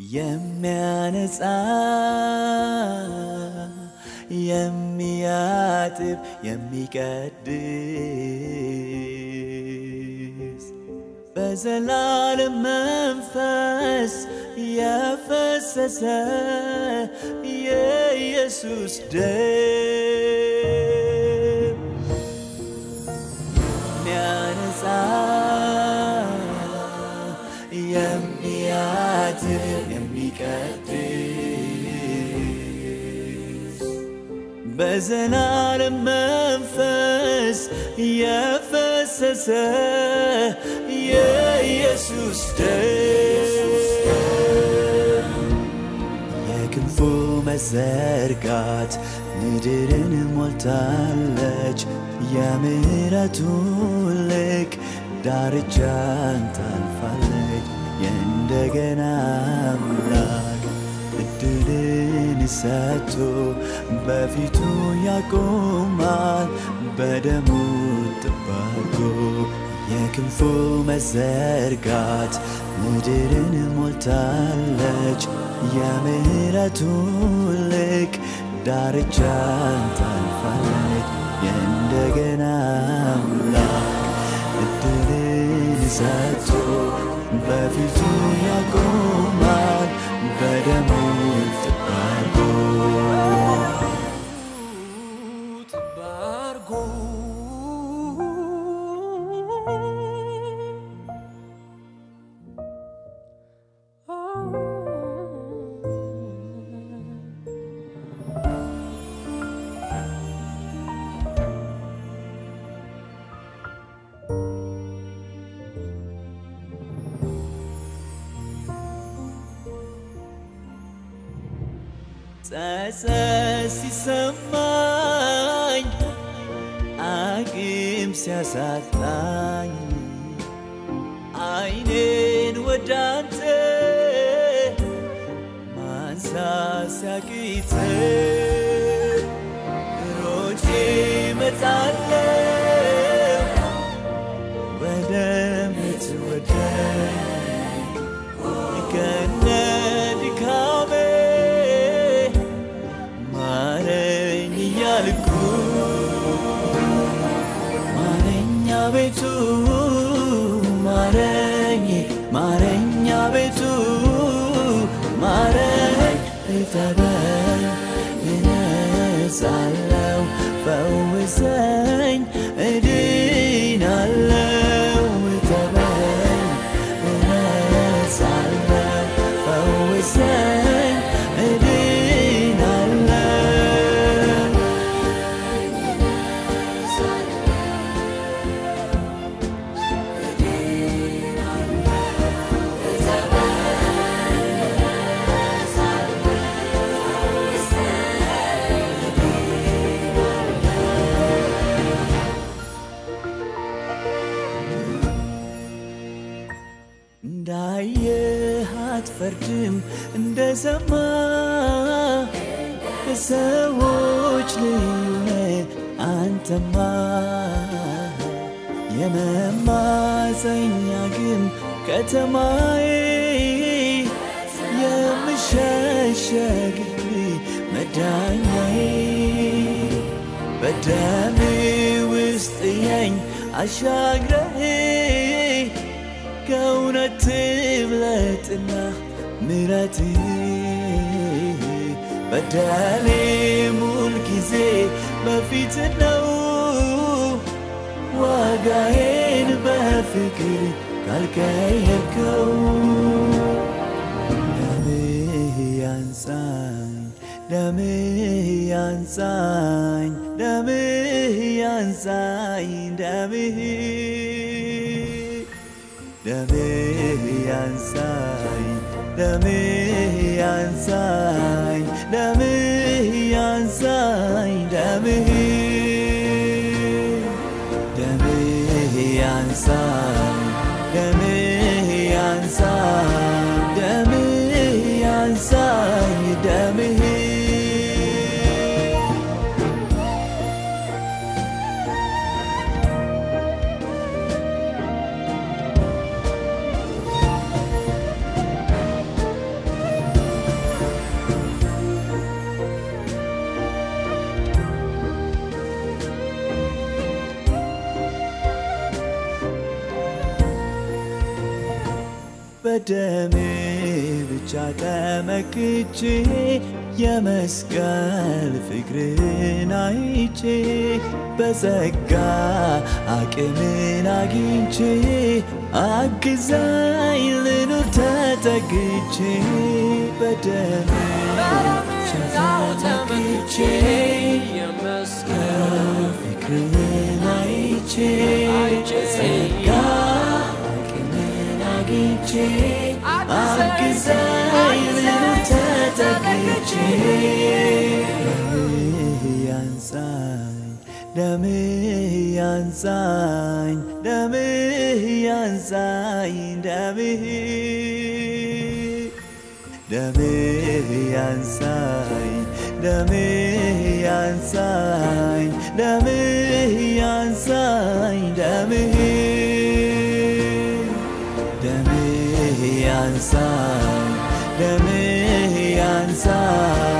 የሚያነጻ የሚያጥብ የሚቀድስ በዘላለም መንፈስ የፈሰሰ የኢየሱስ ደም የሚያነጻ የሚያድን የሚቀድስ በዘላለም መንፈስ የፈሰሰ የኢየሱስ ደም የክንፉ መዘርጋት ምድርን ሞልታለች። የምሕረቱ ልክ ዳርቻን ታልፋለች። የእንደገና አምላክ እድልን ሰጥቶ በፊቱ ያቆማል በደሙ ጥባቆ የክንፉ መዘርጋት ምድርን ሞልታለች። የምሕረቱ ልክ ዳርቻን ታልፋለች። የእንደገና አምላክ እድልን ሰጥቶ በፊቱ ያቆማል በደሙ ጥባቆ ጥባርጎ ጸጸት ሲሰማኝ አቅም ሲያሳጣኝ አይኔን ወዳንተ ማንሳት ሲያቅተኝ ሮጬ እመጣለሁ ወደ ምትወደኝ ከነ ድካሜ ማረኝ እያልኩ ማረኛ ቤቱ ማረኝ ማረኛ ቤቱ ማረኝ እጠበኝ እነጻለው ፈውሰኝ እድናለው እጠበኝ እነጻለው ፈውሰኝ እድናለው እንዳየህ አትፈርድም እንደ ሰማ ከሰዎች ልዩ ነህ አንተማ የመማፀኛ ግን ከተማዬ የምሸሸግብ መዳኛዬ በደም ውስጥ የኝ አሻግረህ ከእውነት ትብለጥና ምረት በደሌ ሙል ጊዜ በፊት ነው ዋጋዬን በፍቅር ካልቀየርከው ደምህ ያንሳኝ ደምህ ያንሳኝ ደምህ ያንሳኝ ደምህ ደምህ ያንሳኝ ደምህ ያንሳኝ ደምህ ያንሳኝ ደምህ ደምህ ያንሳኝ ደምህ ያንሳኝ ደምህ ያንሳኝ ደምህ በደሜ ብቻ ተመክቼ የመስቀል ፍቅርን አይቼ በጸጋ አቅምን አግኝቼ አግዛኝ ልኑር ተጠግቼ በደሜ ብቻ ተመክቼ ፍቅርን አይቼ በጸጋ አቅምን አግኝቼ አግዛኝ ልኑር ተጠግቼ ደምህ ያንሳኝ ደምህ ያንሳኝ ደምህ ደምህ ያንሳኝ ደምህ ያንሳኝ ደምህ ያንሳኝ ደምህ ደምህ ያንሳኝ ደምህ ያንሳኝ